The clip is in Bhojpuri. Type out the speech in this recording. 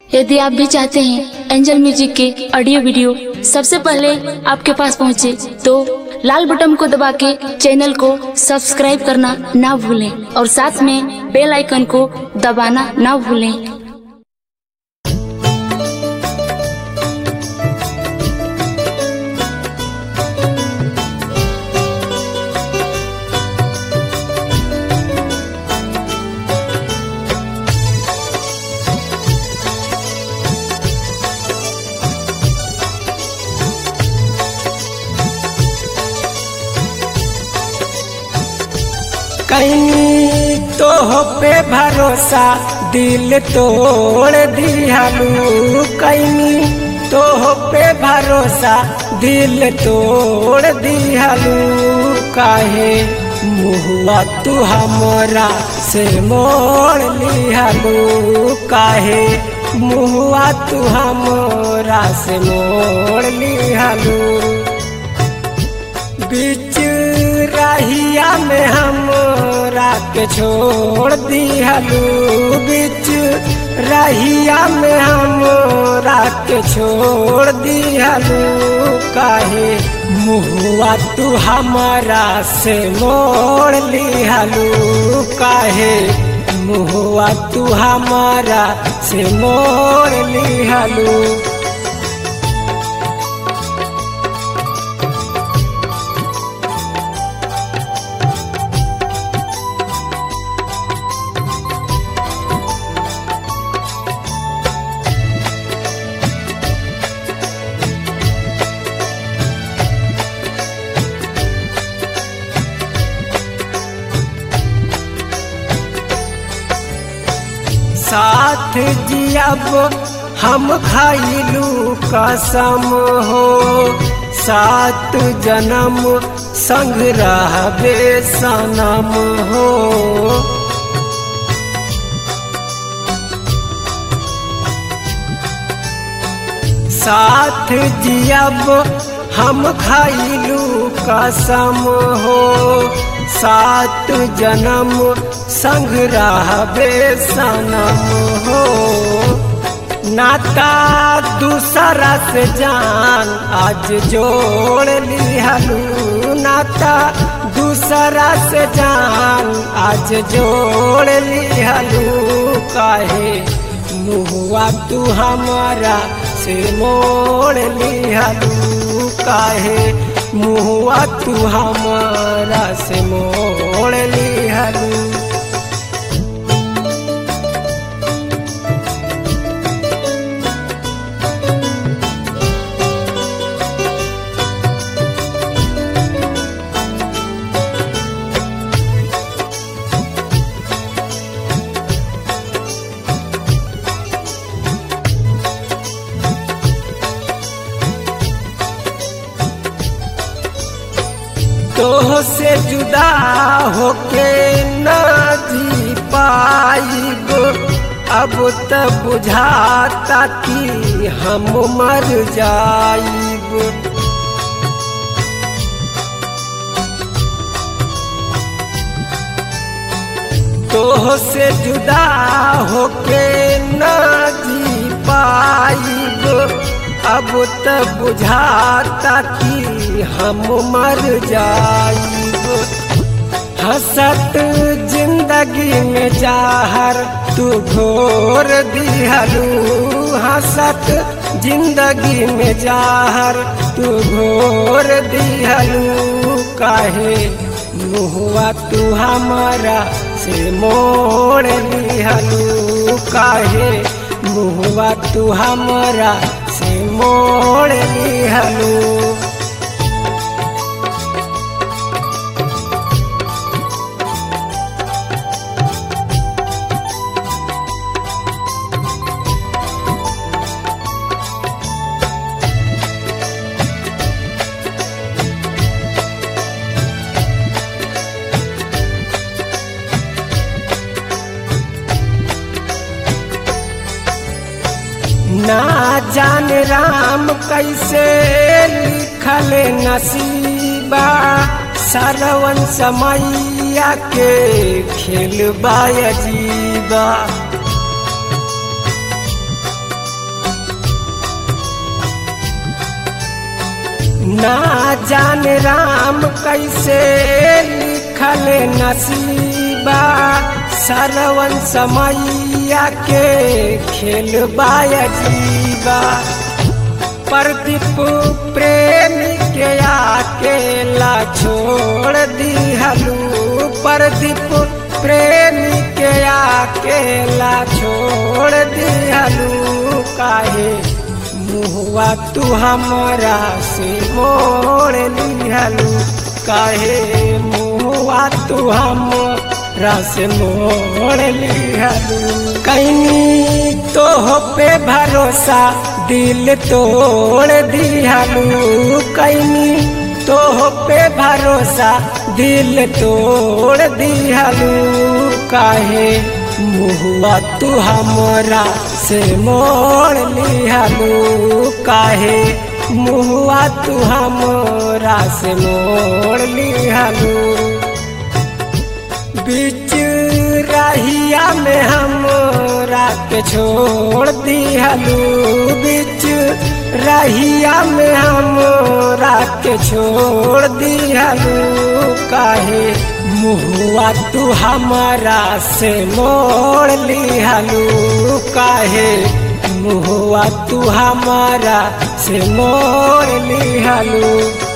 यदि आप भी चाहते हैं एंजल म्यूजिक के ऑडियो वीडियो सबसे पहले आपके पास पहुंचे, तो लाल बटन को दबा के चैनल को सब्सक्राइब करना ना भूलें और साथ में बेल आइकन को दबाना ना भूलें कहीं तो पे भरोसा दिल तोड़ दियालू कहीं तो पे भरोसा दिल तोड़ दियालू काहे मुहुआ तू हमरा से मोड़ लियालू काहे मुहुआ तू हमरा से मोड़ लियालू बीच रहिया में हमरा के छोड़ दिहलू बीच रहिया में हमरा के छोड़ दिहलू काहे मुहुआ तू हमारा से मोड़ लिहलू काहे मुहुआ तू हमारा से मोड़ लिहलू साथ जियब हम खाइलू कसम हो सात जन्म संग रहबे सनम हो साथ जियब हम खाइलू कसम हो सात जन्म संग रहबे सनम हो नाता दूसरा से जान आज जोड़ लिहलू नाता दूसरा से जान आज जोड़ लिहलू काहे मुहुआ तू हमारा से मोड़ लिहलू काहे मुहुआ तू हमारा से मोड़ लिहलू तो से जुदा होके न जी पाइब अब त बुझाता कि हम मर जाइब तो से जुदा होके न जी पाइब अब त बुझाता कि हम मर जाइब हसत जिंदगी में जाहर तू घोर दिहलू हसत जिंदगी में जाहर तू घोर दिहलू काहे मुहुआ तू हमारा से मोड़ लिहलू काहे मुहुआ तू हमारा से मोड़ लिहलू ना जान राम कैसे लिखल नसीबा सरवन समैया के खेल बाजीबा ना जाने राम कैसे लिखल नसीबा सरवन समैया के खेल जीवा प्रदीप प्रेमी के अकेला छोड़ दिहलू प्रदीप प्रेमी के अकेला छोड़ दिहलू काहे मुहुआ तू हमरा से मोड़ लिहलू काहे मुहुआ तू हमरा से मोड़ लिहलू कहीं तो पे भरोसा दिल तोड़ दिहलू कहीं तो पे भरोसा दिल तोड़ दिहलू काहे मुहुआ तू हमरा से मोड़ लिहलू काहे मुहुआ तू हमरा से मोड़ लिहलू बीच रहिया में हमरा के छोड़ दिहलू बीच रहिया में हमरा के छोड़ दिहलू काहे मुहुआ तू हमारा से मोड़ लिहलू काहे मुहुआ तू हमारा से मोड़ लिहलू